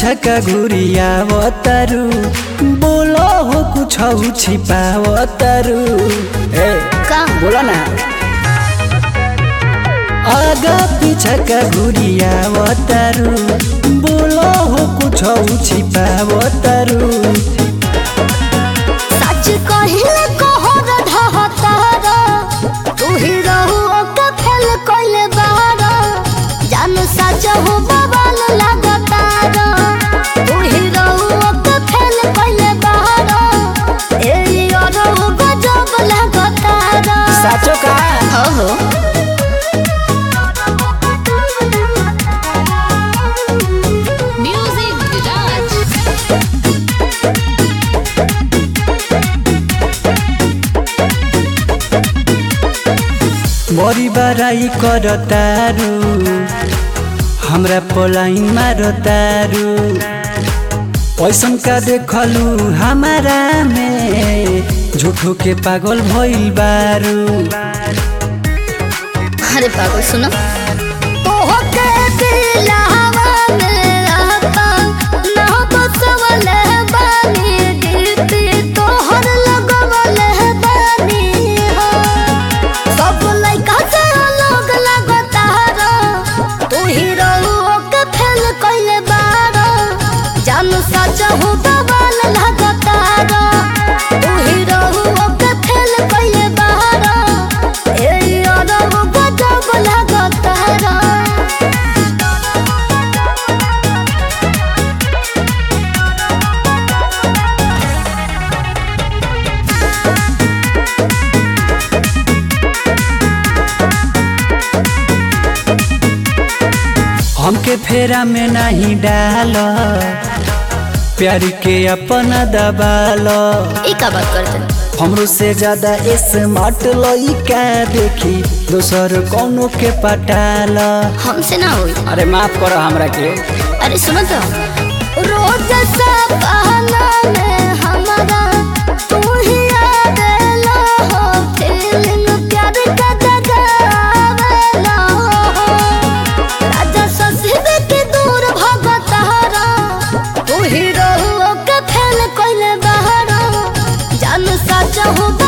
पीछा का घुरिया तारू बोलो हो कुछ छिपाव तारू ए का बोला ना आगा पीछा का घुरिया तारू बोलो हो कुछ छिपाव तारू सच कहिले कहर ढहतार तू ही रहू ओके फेल कइले बार जान सच हो बवाल लागतार तू ही रहू ओके फेल कइले बार ए और गजब लागतार साचो का ओहो म्यूजिक विराज बड़ी बड़ाई कर तारू हमरा पोलाइन मारो तारू पैसन का देखलू हमारा में झूठो के पागल भइल बारू अरे पागल सुनो ओके दिलावा में रहता ना बसवल बानी दीदी तोहर लगवल बानी हो सब लइका से अलग लगता रो तू ही रहू ओके फेल कइले बारो जान सच हो बवाल लगता रो तू ही रहू ओके फेल कइले बारो ए और गजब लगता रो हमके फेरा में नहीं डाल प्यार के अपना दबाल ई का बात करते हमरो से ज्यादा स्मार्ट लइका देखी दोसर कौनो के पटाल हमसे ना होई अरे माफ करो हमरा के अरे सुनो तो रोज सपना में हमारा तू ही आवेला हो फीलिंग प्यार का जगावेला हो राजा ससीब के दूर भगत हरा तू ही रहुओ के फेल कइले बहरा जान सच हो